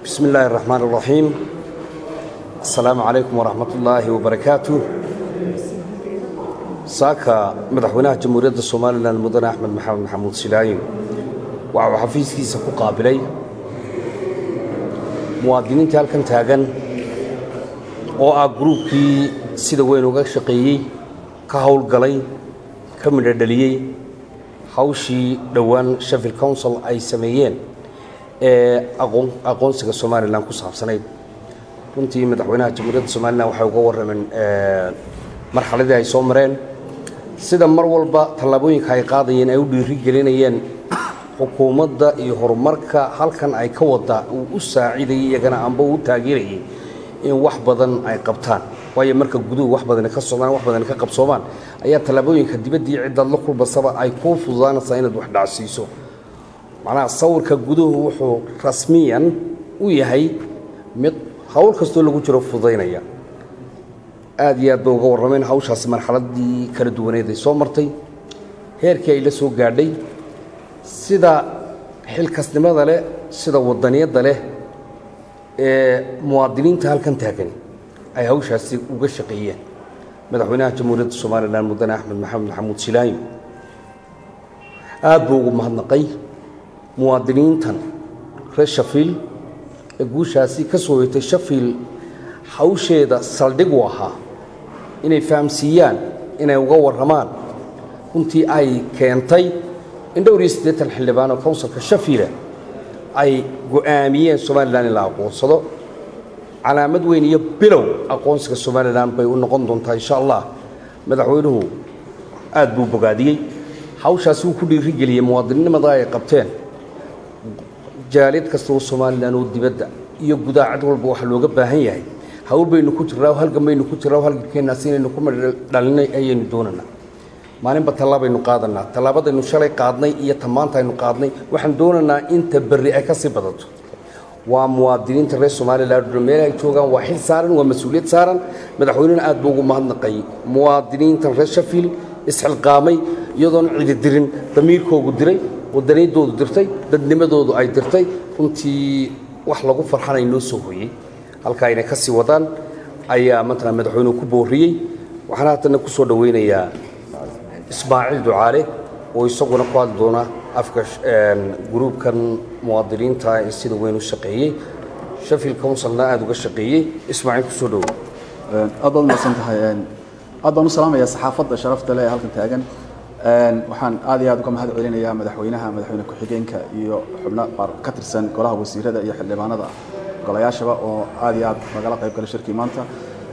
بسم الله الرحمن الرحيم السلام عليكم ورحمة الله وبركاته saaka madaxweynaha jamhuuriyadda somalilan mudane axmed maxamed maxamuud silaayin waxa uu xafiiskiisa ku qaabilay muwaadiniintii halkan taagan oo ah gruubkii sida weyn uga shaqeeyey ka howlgalay ka midho dhaliyey hawshii dhowaan sheffield council ay sameeyeen ee aqoonsiga somalilan ku saabsanayd runtii madaxweynaha jamhuuriyadda somalilan waxay uga warrameen marxaladii ay soo mareen sida mar walba tallaabooyinka ay qaadayeen ay u dhiiri gelinayeen xukuumadda iyo horumarka halkan ay ka wada uu u saacidayay iyagana amba uu u taageerayay in wax badan ay qabtaan waayo marka guduhu wax badani ka socdaan wax badani ka qabsoomaan ayaa tallaabooyinka dibaddii ciddaad la kulbasaba ay kuu fududaanaysaa inaad wax dhacsiiso macnaha sawirka guduhu wuxuu rasmiyan u yahay mid howl kastoo lagu jiro fududaynaya aad iyo aad bay uga warrameen hawshaasi marxaladii kala duwaneed ay soo martay heerkii ay la soo gaadhay sida xilkasnimada leh sida wadaniyadda leh ee muwaadiniinta halkan taagani ay hawshaasi uga shaqeeyeen madaxweynaha jamhuuriyadda somalilan mudane axmed maxamed maxamuud silaayo aad buu ugu mahadnaqay muwaadiniintan reer shafiil ee guushaasi ka soo hoytay shafiil hawsheeda saldhig u ahaa inay fahamsiiyaan inay uga warramaan runtii ay keentay in dhowr iyo siddeetan xildhibaan oo counsilka shafiila ay go'aamiyeen somalilan in la aqoonsado calaamad weyn iyo bilow aqoonsiga somalilan bay u noqon doontaa insha allah madaxweynuhu aad buu bogaadiyey hawshaasi wuu ku dhiirigeliyey muwaadininnimada ay qabteen jaalid kasta oo somalilan oo dibadda iyo gudaha cid walba waxa looga baahan yahay hawl baynu ku jirraa halgan baynu ku jirraa halgankeennaas inaynu ku dhalinay ayaynu doonanaa maalinba tallaabaynu qaadanaa tallaabadaynu shalay qaadnay iyo tamaanta aynu qaadnay waxaan doonaynaa inta berri ay ka sii badato waa muwaadiniinta reer somalilan meel ay joogaan waa xil saaran waa mas-uuliyad saaran madaxweynena aad buu ugu mahadnaqay muwaadiniintan reer shafiil isxilqaamay iyadoon cidi dirin damiirkoogu diray wadaniyaddoodu dirtay dadnimadoodu ay dirtay runtii wax lagu farxanay noo soo hooyey halkaa inay ka sii wadaan ayaa matala madaxweynuhu ku booriyey waxaana haddana ku soo dhowaynayaa ismaaciil ducaale oo isaguna ku hadli doona afka gruubkan muwaadiniinta ee sida weyn u shaqeeyey sheffield councilna aada uga shaqeeyey ismaaciil ku soo dhowo aad baad umahadsan tahay aad baan u salaamayaa saxaafadda sharafta leh ee halkan taagan waxaan aad iyo aad uga mahad celinayaa madaxweynaha madaxweyne ku-xigeenka iyo xubno ka tirsan golaha wasiirada iyo xildhibaanada golayaashaba oo aad iyo aad nagala qayb galay shirkii maanta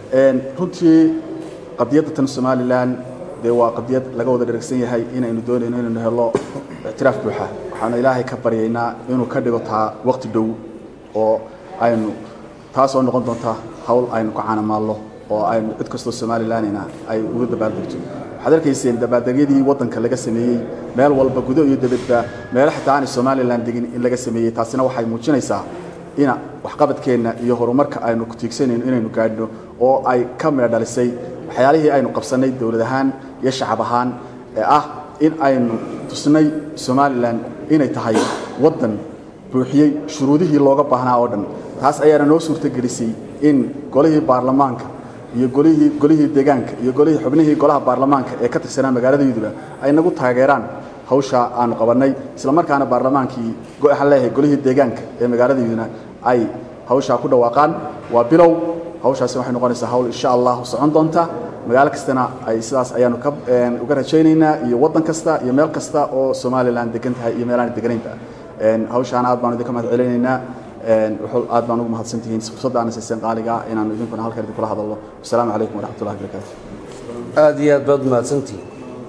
runtii qadiyadda tan somalilan dee waa qadiyad laga wada dheragsan yahay inaynu doonayno inaynu helo ictiraaf buuxa waxaanu ilaahay ka baryaynaa inuu ka dhigo taa waqti dhow oo aynu taasoo noqon doonta hawl aynu ku caanamaalno oo aynu cid kastoo somalilanina ay uga dabaaldegto waxaad arkayseen dabaaldegyadii waddanka laga sameeyey meel walba gudo iyo dibadba meelo xitaa aanay somalilan degin in laga sameeyey taasina waxay muujinaysaa ina waxqabadkeenna iyo horumarka aynu ku tiigsanayno inaynu gaadhno oo ay ka midho dhalisay waxyaalihii aynu qabsannay dowlad ahaan iyo shacab ahaan ee ah in aynu tusnay somalilan inay tahay waddan buuxiyey shuruudihii looga baahnaa oo dhan taas ayaana noo suurtogelisay in golihii baarlamaanka iyo golihii golihii deegaanka iyo golihii xubnihii golaha baarlamaanka ee ka tirsanaa magaalada yuduba ay nagu taageeraan hawsha aanu qabannay isla markaana baarlamaankii waxaan leeyahay golihii deegaanka ee magaalada yuduna ay hawshaa ku dhawaaqaan waa bilow hawshaasi waxay noqonaysaa hawl insha allah socon doonta magaalo kastana ay sidaas ayaanu ka uga rajaynaynaa iyo waddan kasta iyo meel kasta oo somalilan degan tahay iyo meelaan deganaynba hawshaana aad baanu idinka mahad celinaynaa aad baan ugu mahadsan tihiin fursadda aana siiseen qaaliga ah inaanu idinkuna halkan idinkula hadalno wasalaamu calaykum waraxmat ullahi barakaatu aad iyo aad baad mahadsantihiin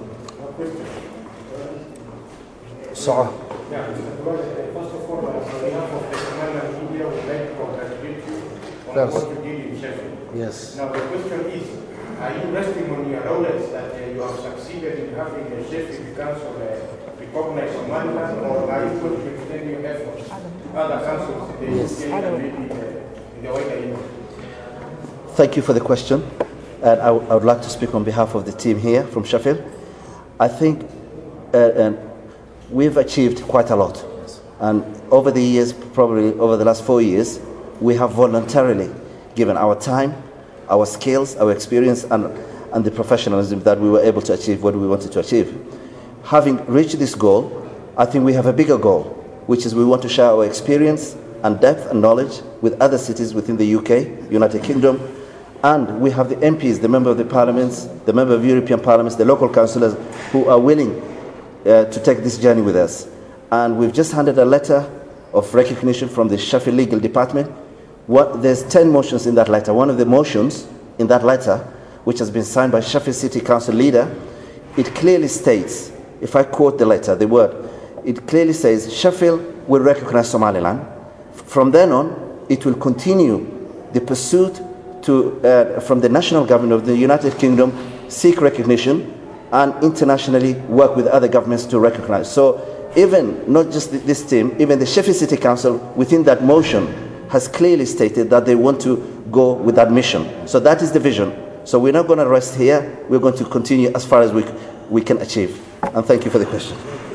soco First of all, on behalf of the Somaliland media, we would like to congratulate you on Yes. what you did in Sheffield. yes Now, the question is, are you resting on your laurels that uh, you have succeeded in having the Sheffield Council uh, recognize Somaliland, or are you going to extend your efforts to other councils in the Yes. UK and maybe in the, in the wider Union? Thank you for the question. And I, w- I would like to speak on behalf of the team here from Sheffield. I think uh, and we've achieved quite a lot. And over the years, probably over the last four years, we have voluntarily given our time, our skills, our experience, and, and the professionalism that we were able to achieve what we wanted to achieve. Having reached this goal, I think we have a bigger goal, which is we want to share our experience and depth and knowledge with other cities within the UK, United Kingdom, and we have the MPs, the member of the parliaments, the member of European parliaments, the local councillors who are willing uh, to take this journey with us. And we've just handed a letter of recognition from the Sheffield Legal Department. What, there's 10 motions in that letter. One of the motions in that letter, which has been signed by Sheffield City Council leader, it clearly states, if I quote the letter, the word, it clearly says Sheffield will recognize Somaliland. From then on, it will continue the pursuit to, uh, from the national government of the United Kingdom, seek recognition and internationally work with other governments to recognize. So even not just this team, even the Sheffield City Council within that motion has clearly stated that they want to go with that mission. So that is the vision. So we're not going to rest here. We're going to continue as far as we, we can achieve. And thank you for the question.